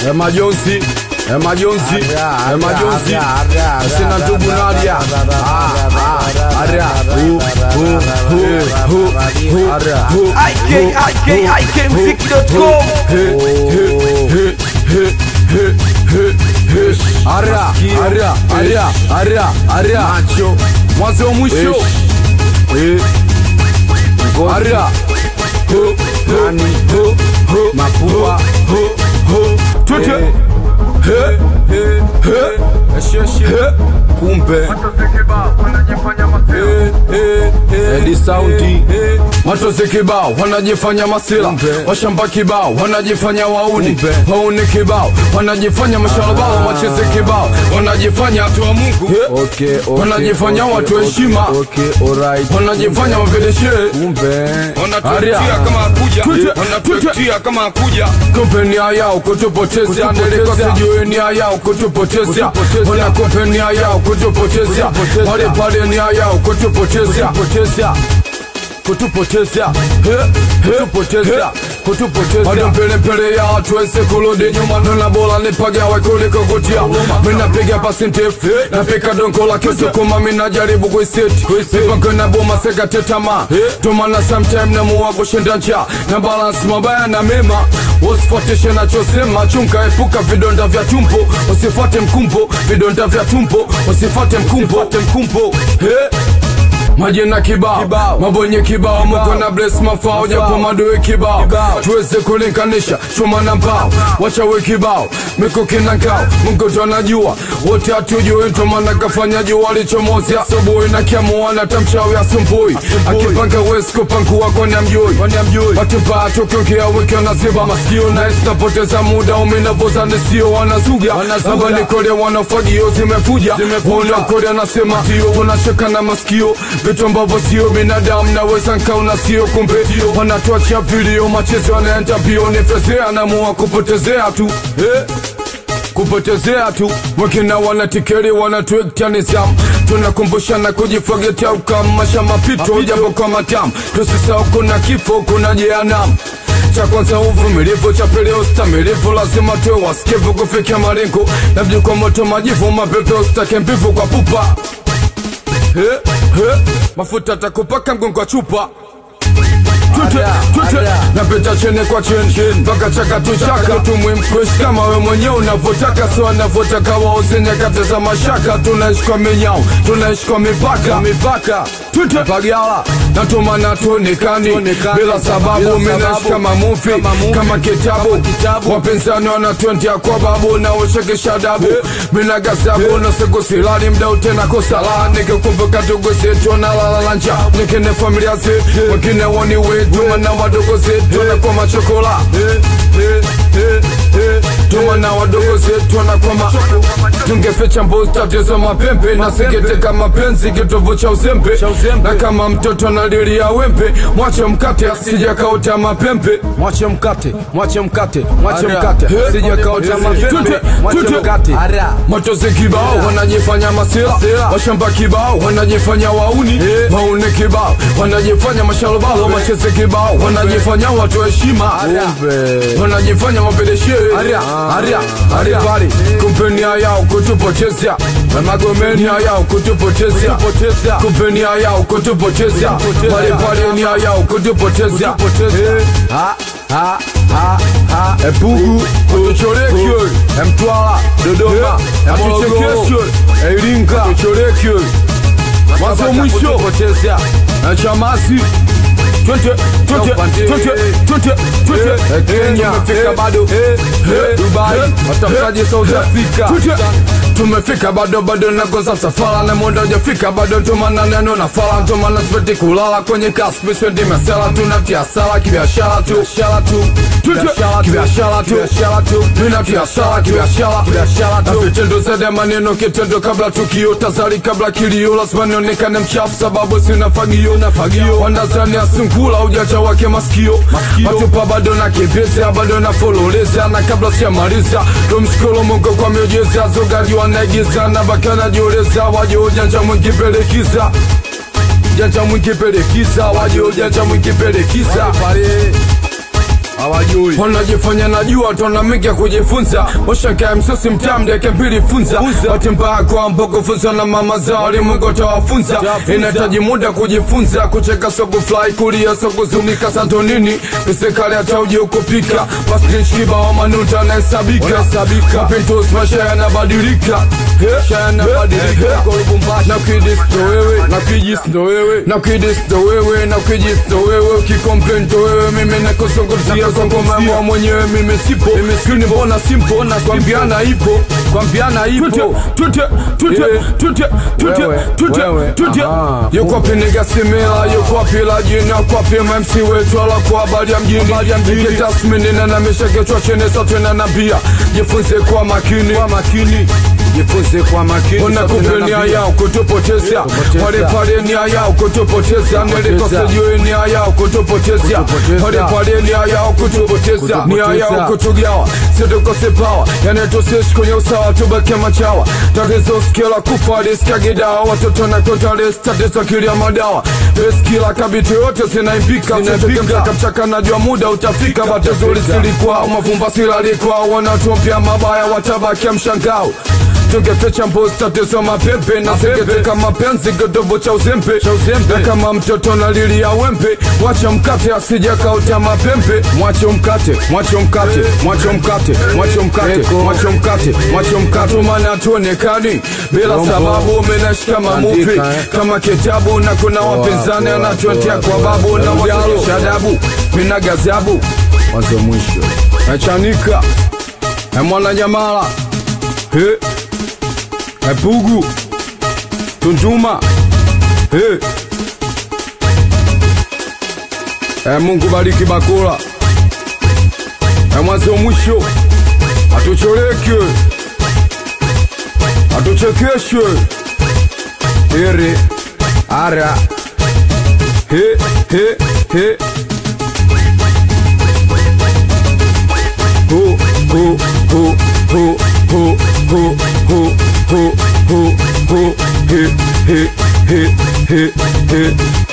e majonzi e majonzi e majonzi sina ndugu nadia Ah, ah, aria hu hu hu hu hu aria hu IK, IK, IKMziki.com. aria aria aria aria aria macho mwanzo wa mwisho aria hu nani hu hu mapua hu hu tute he he he he kumbe Edi saundi Matozi kibao wanajifanya masila Washamba kibao wanajifanya wauni Wauni kibao wanajifanya mashalabao Wacheze kibao wanajifanya watu wa Mungu Okay, okay, Wanajifanya okay, watu okay, heshima. Okay, alright. Wanajifanya wavedeshe Kumbe. wanatuetia kama akuja Tute, wanatuetia kama akuja Kumbe nia yao kutupotezea Ndeleko sijui nia yao kutupotezea Wana kumbe nia yao kutupotezea Pale pale nia yao kutupotezea kutupotezea kutupotezea kutupotezea bado mbele mbele ya watu wese kurudi nyuma nona bora nipagawe kuliko kutia mina piga pasi ndefu napika donko la kisukuma mina jaribu kuiseti mipango na boma sekate tamaa tomana sometime namuwa kushinda njaa na balance mabaya na mema usifuatishe nachosema chunga epuka vidonda vya tumbo usifuate mkumbo vidonda vya tumbo usifuate mkumbo mkumbo hey. Majina kibao, mabonye kibao, muko na bless mafao, japo madoe kibao, tuweze kulinganisha chuma na mbao, wachawe kibao, mikuki na ngao, Mungu ndo anajua, wote hatujui, ndo maana kafanya jua lichomozi asubuhi na kiamua na tamchawi asumbui, akipanga wezi kupangua kwani amjui, watu mbaya tukiongea wiki wanaziba masikio, na napoteza muda umenavoza nisio wanazuga, haba nikole wanafagio zimefuja, wanakolia anasema tunashika na masikio vitu ambavyo sio binadamu naweza nkaona sio kumbe wanatuachia vilio machezo yanaenda mbio nifezea namua kupotezea tu eh? kupotezea tu wengine wanatikeri wanatuekta nizamu tunakumbushana kujifagetia ukamasha mapito japo kwa matamu tusisahau kuna kifo kuna jehanamu cha kwanza uvumilivu, cha pili ustamilivu, lazima tuwe wasikivu kufikia malengo, labda kwa moto majivu, mapepe usitake mbivu kwa pupa He, he, mafuta takupaka mgongo wa chupa Tute, tute, napita chene kwa cheni mpaka chakatu chaka tumwimkweshi kama we mwenyewe unavyotaka so anavyotaka wauze nyakati za mashaka tunaishi kwa minyao tunaishi kwa mipaka mipaka tute pagala natumana tuonekani bila sababu minaishi kama mufi kama kitabu wapinzani wanatwendia kwa babu na ushekesha dabu mina gasabu na siku silali mda utena kosala nikikumbuka ndugu zetu na lalalanja nikine familia zetu wengine woni wetu mana wadogo zetu na kwa machokola tumana wadogo zetu wanakwama tungeficha mbuzi tatizo mapembe na singeteka mapenzi kitovu cha uzembe na kama mtoto analilia wembe mwache mkate sijakauta mapembe Mwache mkate, mwache mkate, mwache Aria. mkate. He. Sijakauta mapembe. Tute, Mwache tute. mkate. Matozi kibao wanajifanya masila, washamba kibao wanajifanya wauni, wauni kibao wanajifanya mashalobalo, macheze kibao wanajifanya watu heshima, Kumbe. wanajifanya mapedeshe aria aria aria pale kumpenia yao kutupotezea na magomenia yao kutupotezea kumpenia yao kutupotezea pale pale nia yao kutupotezea Ha, ha, ha, ha. Epugu, Kutuchorekyo, Mtwara, Dodoma, Morogoro, Iringa, Kutuchorekyo, mwanzo mwisho, Kutupotezea. na Chamasi, twende, twende, twende, twende, twende, Kenya, tumefika bado. Eh, Dubai, Watafutaje South Africa? Twende. tumefika bado bado nakosa safara na muda ujafika bado ntomana neno na fala ntomana sipeti kulala kwenye kaspi svendi mesela tunatia sala kibiashara tu biashara tu kibiashara tu biashara tu tunatia sala kibiashara biashara tu vitendo zaidi ya maneno kitendo kabla tukio tazari kabla kilio lazima nionekane mchafu sababu sina fagio na fagio wandazani asungula ujacha wake masikio matupa bado na kibeza bado na fololeza na kabla sijamaliza tumshukuru Mungu kwa miujiza zogaji wanaigiza na baki wanajioleza waje ujanja mwingi pelekiza janja mwingi pelekiza waje ujanja mwingi pelekiza hawajui wanajifanya najua tonamika kujifunza washakae msosi mtamdeke mbili funza wati mbaya kwa mboko funza na mama zao limungu tawafunza inahitaji muda kujifunza kucheka soku fly kulia soku zunika santonini pisekali hata uji ukupika paskinchiba wa manuta anahesabika kapintos maisha yanabadilika maisha yanabadilika na kidis ndo wewe na kijis ndo wewe na kidis ndo wewe na kijis ndo wewe ukikomplain ndo wewe mimi nakuzungumzia kwa ngoma mwenyewe mimi sipo mimi mbona simpo na kwambiana ipo kwambiana ipo tute tute tute tute Wewe, tute wewe, tute aha. yuko wapi nigga simela yuko wapi la jina kwa wapi MC wetu ala kwa habari ya mjini tasmini na namisha kichwa chini sote na nabia jifunze kwa makini kwa makini jifunze kwa makini unakupe nia yao kutupoteza Kutupoteza. pale pale nia yao kutupoteza nilikosejue nia yao kutupoteza Kutupoteza. pale pale nia yao kutupoteza nia yao kutugawa situkose pawa yani tusiishi kwenye usawa tubake machawa tatizo skila kufa liskagidawa watoto na kotales tatizo kilia madawa eskila kabiti yote zinaimbika mchaka mchaka najua muda utafika batizo lisilikwa mafumba silalikwa wanatumpia mabaya watabakia mshangao tungeficha mbuzi tatizo mapepe na segete kama penzi kidobo cha uzembe na kama mtoto na lili ya wembe mwache mkate asija kauta mapembe mwache mkate mwache mkate mwache mkate mwache mkate mwache mkate mwache mkate maana tuonekani bila sababu umenashika mamuvi Andika, eh. kama kitabu na kuna wapinzani anatuetea kwa babu na wakilisha adabu mina gazabu mwanzo mwisho nachanika na mwana nyamala he epugu tunduma he e mungu bariki bakula e mwanzo mwisho atucholeke atuchekeshe ere ara he he he ho ho ho ho ho ho ho ho ho ho he he he he he